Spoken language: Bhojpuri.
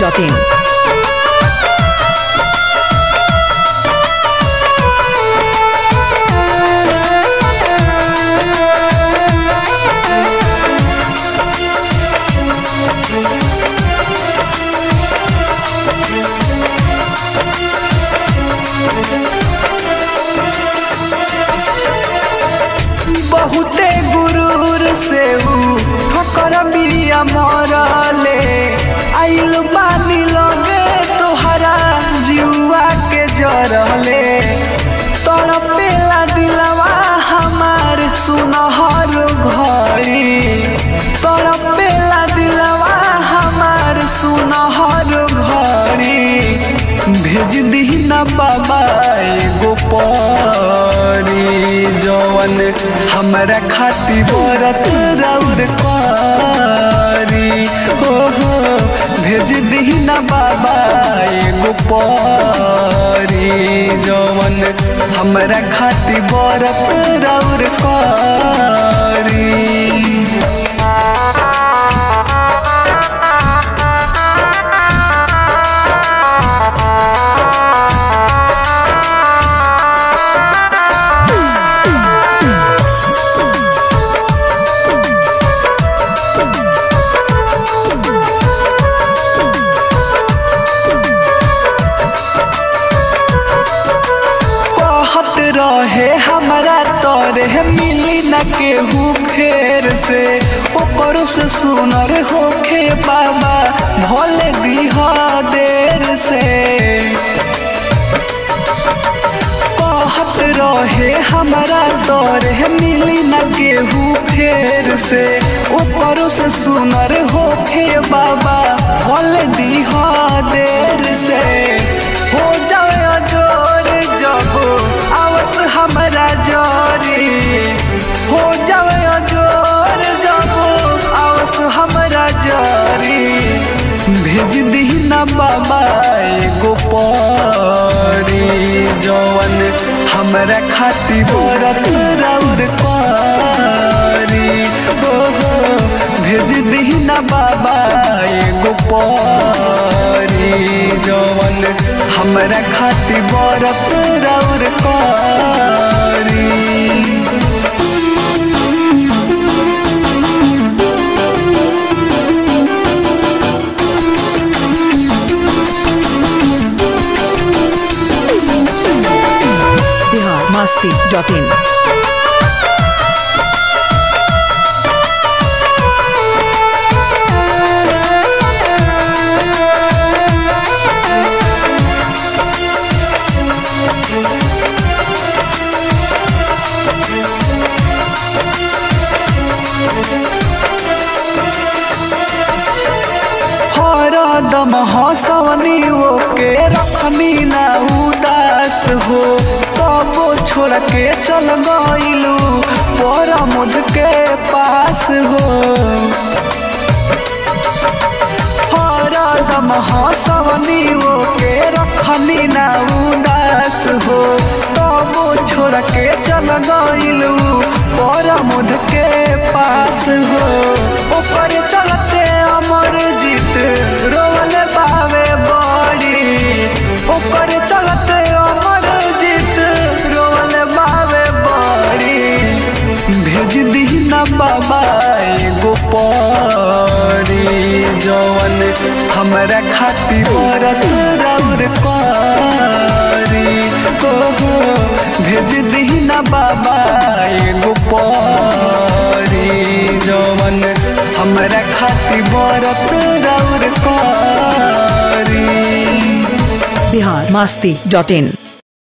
masti.in. बहुते गुरूर से ऊ ठोकर बिया मरले आइल बानी लगे तोहरा जुआ के जरले तड़पेला दिलवा हमार सुनहर घड़ी तड़पेला दिलवा हमार सुनहर घड़ी भेज दी न बाबा एगो परी जवन हमरा खाती बरत रौर करी हो हो भेज दी न बाबा एगो परी जवन हमरा खाती बरत रौर करी कहत रहे हमरा तोरे मिली न केहू फेर से ओकरो से सुनर होखे बाबा भले दीह देर से कहत रहे हमरा तोरे मिली न केहू फेर से ऊपरों से सुनर होखे बाबा भले दीह देर से हो जाए जोर जब आवस हमरा जोरी हो जाए जोर जब आवस हमरा जोरी भेज दी न बाबा एगो परी जवन हमरा खाती बरत रौर करी हो हो भेज दी न बाबा एगो परी जवन हमरा खाती बरत रौर करी Bihar masti.in. हरदम हंसवनी ओके रखनी ना उदास हो तबो छोड़ के चल गइलू पर मुद के पास हो हरदम हंसवनी ओके रखनी ना उदास हो तबो छोड़ के चल गइलू पर मुद के पास हो ऊपर चलते अमर जीत रोवल बावे बड़ी ऊपर चलते अमर जीत रोवल बावे बड़ी भेज दी न बाबा एगो परी जवन हमरा खाती बरत रौर करी हो हो भेज दी न बाबा एगो परी जवन हमरा खाती बरत रौर करी Bihar masti.in.